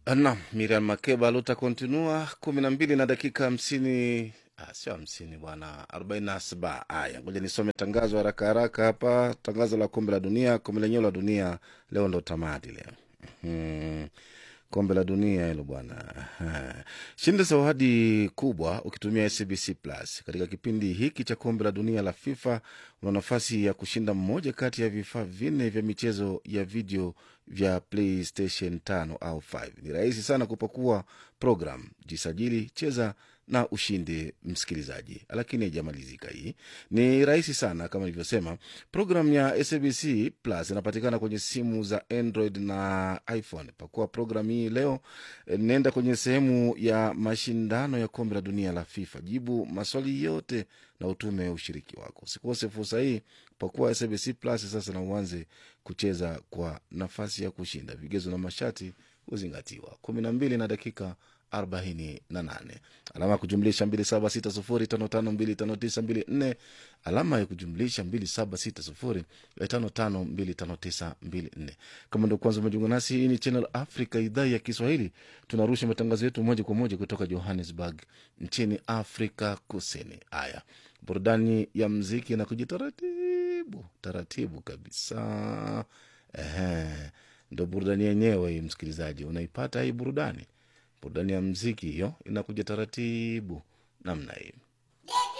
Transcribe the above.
Naam, Miriam Makeba lutakontinua kumi na mbili na dakika hamsini ah, sio hamsini bwana, arobaini na saba. Haya, ngoja nisome tangazo haraka haraka hapa. Tangazo la kombe la dunia, kombe lenyewe la dunia leo ndo tamati leo. Hmm. Kombe la dunia hilo bwana. Aha. Shinda zawadi kubwa ukitumia SBC Plus. Katika kipindi hiki cha kombe la dunia la FIFA una nafasi ya kushinda mmoja kati ya vifaa vinne vya michezo ya video vya PlayStation 5 au 5. Ni rahisi sana kupakua program, jisajili, cheza na ushinde, msikilizaji. Lakini haijamalizika hii, ni rahisi sana kama nilivyosema. Program ya SABC Plus inapatikana kwenye simu za Android na iPhone. Pakua program hii leo, eh, nenda kwenye sehemu ya mashindano ya kombe la dunia la FIFA, jibu maswali yote na utume ushiriki wako. Usikose fursa hii, pakua SABC Plus sasa na uanze kucheza kwa nafasi ya kushinda. Vigezo na masharti huzingatiwa. kumi na mbili na dakika arobaini na nane alama ya kujumlisha mbili saba sita sufuri tano tano mbili tano tisa mbili nne alama ya kujumlisha mbili saba sita sufuri tano tano mbili tano tisa mbili nne kama ndo kwanza umejiunga nasi hii ni channel africa idhaa ya kiswahili tunarusha matangazo yetu moja kwa moja kutoka johannesburg nchini afrika kusini haya burudani ya mziki na kujitaratibu taratibu kabisa Ehe, ndo burudani yenyewe hii msikilizaji unaipata hii burudani burudani ya mziki hiyo inakuja taratibu namna hii